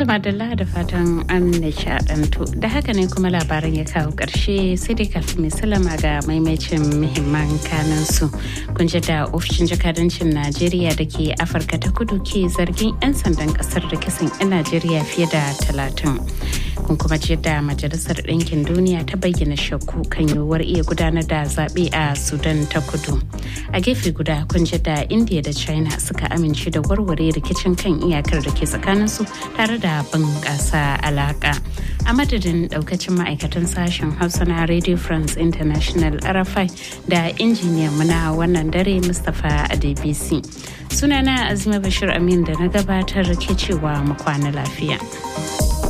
madalla da fatan an nishadantu da haka ne kuma labaran ya kawo ƙarshe sai dai kafin mai salama ga maimacin muhimman kanan su kun ji da ofishin jakadancin najeriya da ke afirka ta kudu ke zargin 'yan sandan kasar da kisan 'yan najeriya fiye da talatin kun kuma ji da majalisar ɗinkin duniya ta bayyana shakku kan yiwuwar iya gudanar da zaɓe a sudan ta kudu a gefe guda kun ji da india da china suka amince da warware rikicin kan iyakar da ke tsakaninsu tare da bunƙasa alaƙa a madadin ɗaukacin ma'aikatan sashen hausa na radio france international rfi da injiniyan muna wannan dare mustapha adebisi sunana azima bashir amin da na gabatar ke cewa mu kwana lafiya.